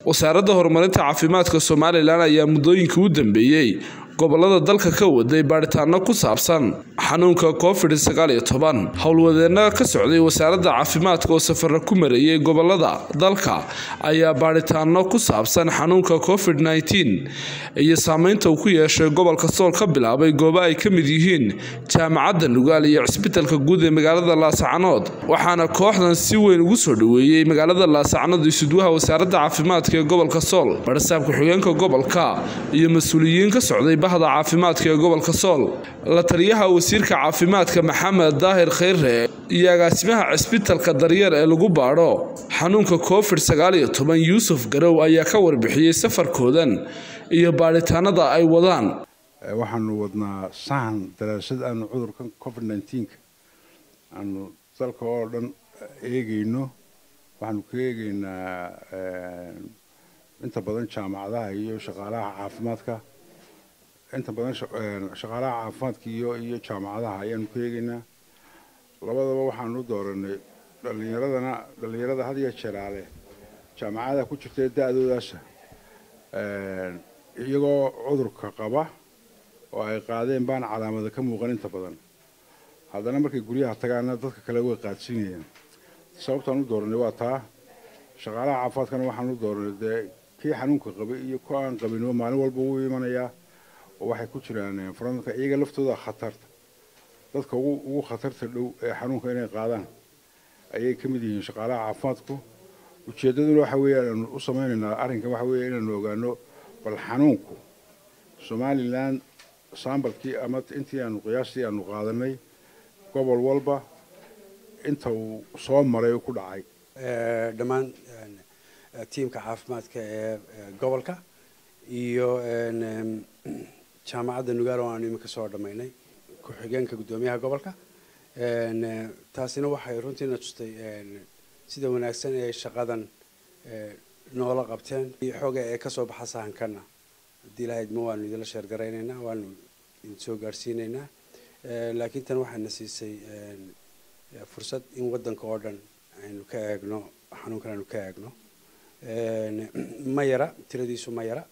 wasaaradda horumarinta caafimaadka somalilan ayaa muddooyinkii u dambeeyey gobolada dalka ka waday baadhitaano ku saabsan xanuunka covid sagaal iyo toban howlwadeenna ka socday wasaaradda caafimaadka oo safara ku marayay gobolada dalka ayaa baadhitaano ku saabsan xanuunka covid nneteen iyo saameynta uu ku yeeshay gobolka sool ka bilaabay goobo ay ka mid yihiin jaamacadda nugaal iyo cisbitalka guud ee magaalada laasacanood waxaana kooxdan si weyn ugu soo dhoweeyey magaalada laasacanood isudwaha wasaaradda caafimaadka ee gobolka sool barsaab ku-xigeenka gobolka iyo mas-uuliyiin ka socday bahda caafimaadka ee gobolka sool la taliyaha wasiirka caafimaadka maxamed daahir kheyre iyo agaasimaha cisbitalka daryeer ee lagu baadho xanuunka covid sagaal iyo toban yuusuf garow ayaa ka warbixiyey safarkoodan iyo baadhitaanada ay wadaan waxaanu wadnaa sahan daraasad aanu cudurkan covid nneteen-ka aanu dalka oo dhan eegayno waxaanu ka eegaynaa inta badan jaamacadaha iyo shaqaalaha caafimaadka inta badan shaqaalaha caafimaadka iyo iyo jaamacadaha ayaanu ka eegaynaa labadaba waxaanu dooranay dhalinyaradana dhalinyarada had iyo jeeraale jaamacadaha ku jirta ee da-doodaasa iyagoo cudurka qaba oo ay qaadeen baan calaamada ka muuqan inta badan haddana markay guryaha tagaana dadka kale way qaadsiinayaan sababtaan u dooranay waa taa shaqaalaha caafimaadkana waxaan u dooranay dee kii xanuunka qabay iyo ku aan qabinba maalin walba wuu imanayaa oo waxay ku jiraan faranka iyaga laftooda khatarta dadka ugu khatarta dhow ee xanuunka inay qaadaan ayay ka mid yihiin shaqaalaha caafimaadku ujeeddaduna waxa weeyaan aanu u samaynaynaa arrinkan waxa weeya inaanu ogaano bal xanuunku somalilan sambalkii ama intii aanu qiyaastii aanu qaadanay gobol walba inta uu soo maray ku dhacay dhammaan tiimka caafimaadka ee gobolka iyo jaamacadda nugaal oo aanu iminka soo dhammaynay ku-xigeenka guddoomiyaha gobolka taasina waxay runtiina tustay sida wanaagsan ee shaqadan noola qabteen xooga ee kasoo baxa sahankana haddii ilahayd ma waanu idinla sheergaraynaynaa waanu idin soo gaadhsiinaynaa laakiin tan waxayna siisay fursad in waddanka oo dhan aynu ka eegno xanuunkan aynu ka eegno ma yara tiradiisu ma yara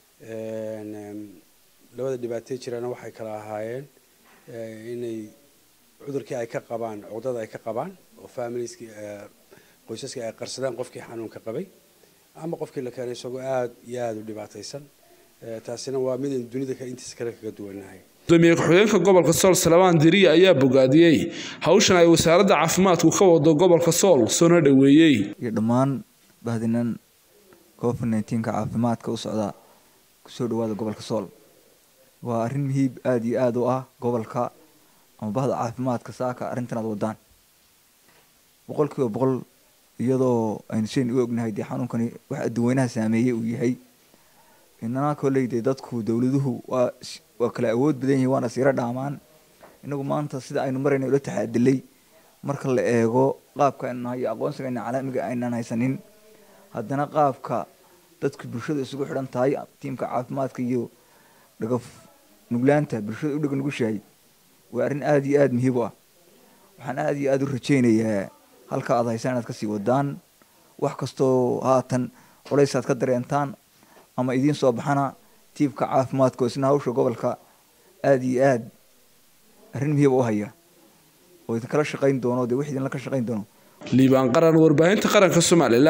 labada dhibaatay jirana waxay kala ahaayeen inay cudurkii ay ka qabaan cudada ay ka qabaan oo familieskii qoysaskii ay qarsadaan qofkii xanuunka qabay ama qofkii la keenay isagoo aada iyo aada u dhibaataysan taasina waa midaynu dunida intiisa kale kaga duwanahay gudoomiye ku-xigeenka gobolka sool salabaan diriya ayaa bogaadiyey hawshan ay wasaaradda caafimaadku ka wado gobolka sool soona dhoweeyey iyo dhammaan bahdinan covid nneteen-ka caafimaadka u socda kusoo dhawaada gobolka sool waa arrin muhiib aada iyo aada u ah gobolka ama bahda caafimaadka saaka arrintan aad wadaan boqol kiiba boqol iyadoo aynu shayn u ognahay dee xanuunkani wax adduweynaha saameeyey uu yahay inana kolley dee dadku dowladuhu waa waa kala awood badan yihin waana siiro dhaamaan inagu maanta sida aynu marayna ula taxaadilay marka la eego qaabka aynu nahay iyo aqoonsigayna caalamiga aynan haysanin haddana qaabka dadku bulshada isugu xidhan tahay tiimka caafimaadka iyo dhagaf nuglaanta bulshada u dhega nugushahay waa arrin aada iyo aada muhiib u ah waxaan aada iyo aada u rajaynayaa halka aad haysaan inaad kasii wadaan wax kastoo haatan culays aad ka dareentaan ama idiin soo baxana tiibka caafimaadka oo isna hawsha gobolka aada iyo aada arrin muhiiba u haya oo idinkala shaqayn doono dee wix idinla ka shaqayn doono liibaan qaran warbaahinta qaranka somalilan